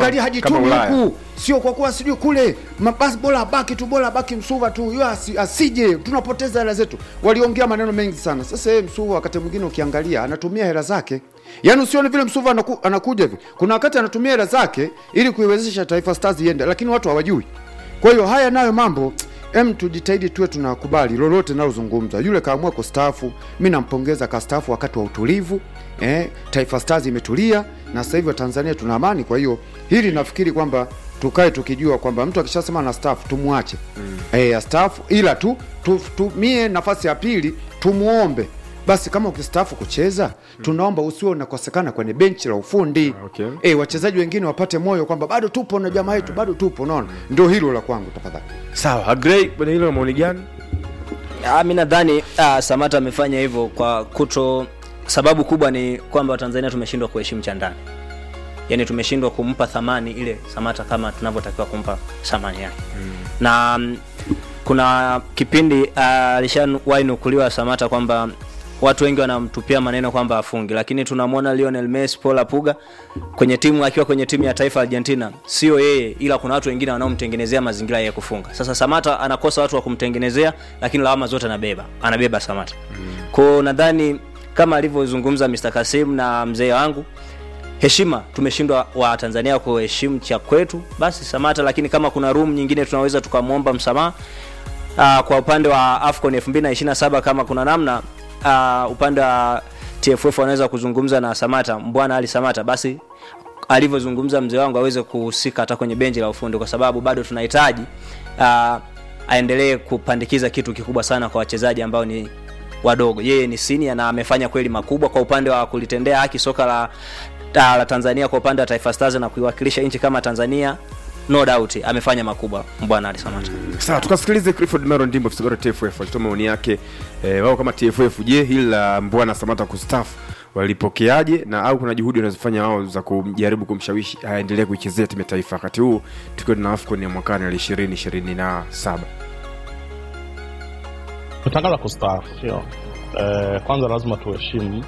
ukiangalia kama hajitumi Ulaya. huku sio kwa kuwa sijui kule ma- basi bora abaki tu bora abaki msuva tu yeye asi, asije tunapoteza hela zetu waliongea maneno mengi sana sasa yeye msuva wakati mwingine ukiangalia anatumia hela zake yaani usione vile msuva anaku, anakuja hivi kuna wakati anatumia hela zake ili kuiwezesha taifa stars iende lakini watu hawajui kwa hiyo haya nayo mambo em tujitahidi tuwe tunakubali lolote nalozungumza yule kaamua kustaafu mi nampongeza kastaafu wakati wa utulivu eh, taifa stars imetulia na sasa hivi watanzania tuna amani kwa hiyo hili nafikiri kwamba tukae tukijua kwamba mtu akishasema na staff tumwache mm. eh, astaafu ila tu tumie nafasi ya pili tumuombe basi kama ukistaafu kucheza tunaomba usiwe unakosekana kwenye benchi la ufundi Okay. eh, wachezaji wengine wapate moyo kwamba bado tupo na jamaa yetu bado tupo unaona ndio hilo la kwangu tafadhali sawa agrei kwenye hilo na maoni gani Ah, mi nadhani ah, Samata amefanya hivyo kwa kuto. Sababu kubwa ni kwamba Watanzania tumeshindwa kuheshimu cha ndani, yaani tumeshindwa kumpa thamani ile Samata kama tunavyotakiwa kumpa thamani yake mm. na mm, kuna kipindi ah, alishawahi nukuliwa Samata kwamba watu wengi wanamtupia maneno kwamba afungi, lakini tunamwona Lionel Messi, Paul Apuga kwenye timu akiwa kwenye timu ya taifa Argentina, sio yeye, ila kuna watu wengine wanaomtengenezea mazingira ya kufunga. Sasa Samata anakosa watu wa kumtengenezea, lakini lawama zote anabeba, anabeba Samata mm. Kwao nadhani kama alivyozungumza Mr. Kasim na mzee wangu heshima tumeshindwa wa Tanzania kuheshimu cha kwetu, basi Samata. Lakini kama kuna room nyingine tunaweza tukamwomba msamaha uh, kwa upande wa AFCON 2027 kama kuna namna uh, upande wa TFF wanaweza kuzungumza na Samata, Mbwana Ali Samata, basi alivyozungumza mzee wangu aweze kuhusika hata kwenye benchi la ufundi, kwa sababu bado tunahitaji uh, aendelee kupandikiza kitu kikubwa sana kwa wachezaji ambao ni wadogo. Yeye ni senior na amefanya kweli makubwa kwa upande wa kulitendea haki soka la, la, la Tanzania kwa upande wa Taifa Stars na kuiwakilisha nchi kama Tanzania, no doubt amefanya makubwa Mbwana Ali Samata. sawa tukasikilize clifford mero ndimbo afisa bora tff alitoa maoni yake eh, wao kama tff je hili la mbwana samata kustafu walipokeaje na au kuna juhudi wanazofanya wao za kujaribu kumshawishi aendelee kuichezea timu ya taifa wakati huu tukiwa na afcon ya mwakani ali ishirini ishirini na saba kutangaza kustaafu sio eh, kwanza lazima tuheshimu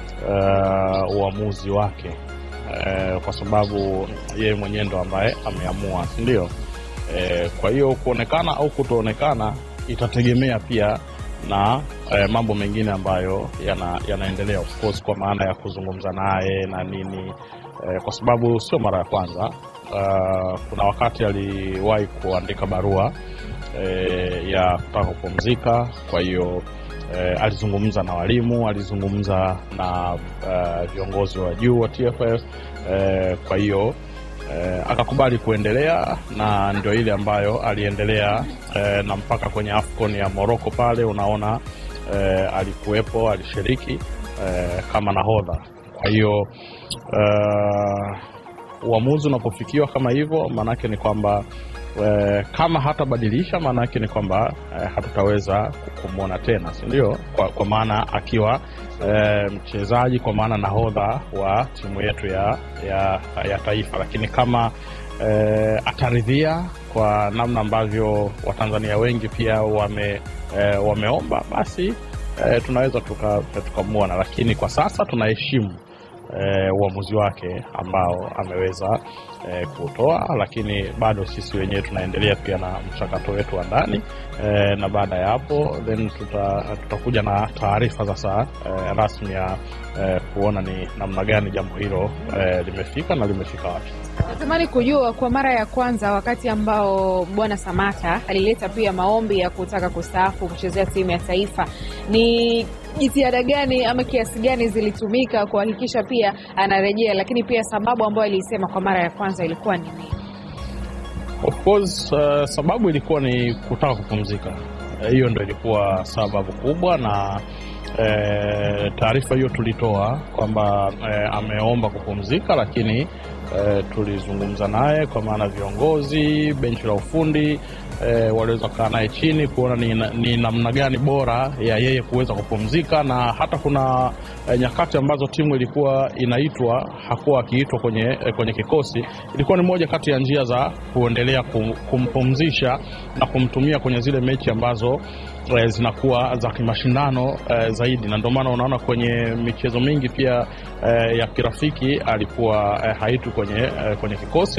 eh, uamuzi wake eh, kwa sababu yeye mwenyewe ndo ambaye ameamua si ndio eh, kwa hiyo kuonekana au kutoonekana itategemea pia na eh, mambo mengine ambayo yana, yanaendelea of course kwa maana ya kuzungumza naye na nini eh, kwa sababu sio mara ya kwanza uh, kuna wakati aliwahi kuandika barua eh, ya kutaka kupumzika kwa hiyo eh, alizungumza na walimu alizungumza na uh, viongozi wa juu wa tff eh, kwa hiyo eh, akakubali kuendelea na ndio ile ambayo aliendelea eh, na mpaka kwenye afcon ya morocco pale unaona eh, alikuwepo alishiriki eh, kama nahodha kwa hiyo uh, uamuzi unapofikiwa kama hivyo maanaake ni kwamba eh, kama hatabadilisha maanaake ni kwamba eh, hatutaweza kumwona tena sindio kwa, kwa maana akiwa eh, mchezaji kwa maana nahodha wa timu yetu ya, ya, ya taifa lakini kama eh, ataridhia kwa namna ambavyo watanzania wengi pia wame, eh, wameomba basi eh, tunaweza tukamwona tuka tukamwona. lakini kwa sasa tunaheshimu eh, uamuzi wake ambao ameweza eh, kutoa, lakini bado sisi wenyewe tunaendelea pia na mchakato wetu wa ndani eh, na baada ya hapo then tuta, tutakuja na taarifa sasa eh, rasmi ya eh, kuona ni namna gani jambo hilo eh, limefika na limefika wapi. Natamani kujua kwa mara ya kwanza, wakati ambao bwana Samata alileta pia maombi ya kutaka kustaafu kuchezea timu ya taifa, ni jitihada gani ama kiasi gani zilitumika kuhakikisha pia anarejea, lakini pia sababu ambayo aliisema kwa mara ya kwanza ilikuwa ni nini? Of course uh, sababu ilikuwa ni kutaka kupumzika. Eh, Hiyo ndo ilikuwa sababu kubwa, na eh, taarifa hiyo tulitoa kwamba eh, ameomba kupumzika, lakini eh, tulizungumza naye kwa maana viongozi, benchi la ufundi eh, waliweza kukaa naye chini kuona ni, na- ni namna gani bora ya yeye kuweza kupumzika, na hata kuna eh, nyakati ambazo timu ilikuwa inaitwa hakuwa akiitwa kwenye, eh, kwenye kikosi. Ilikuwa ni moja kati ya njia za kuendelea kum, kumpumzisha na kumtumia kwenye zile mechi ambazo eh, zinakuwa za kimashindano eh, zaidi, na ndio maana unaona kwenye michezo mingi pia eh, ya kirafiki alikuwa eh, haitwi kwenye, eh, kwenye kikosi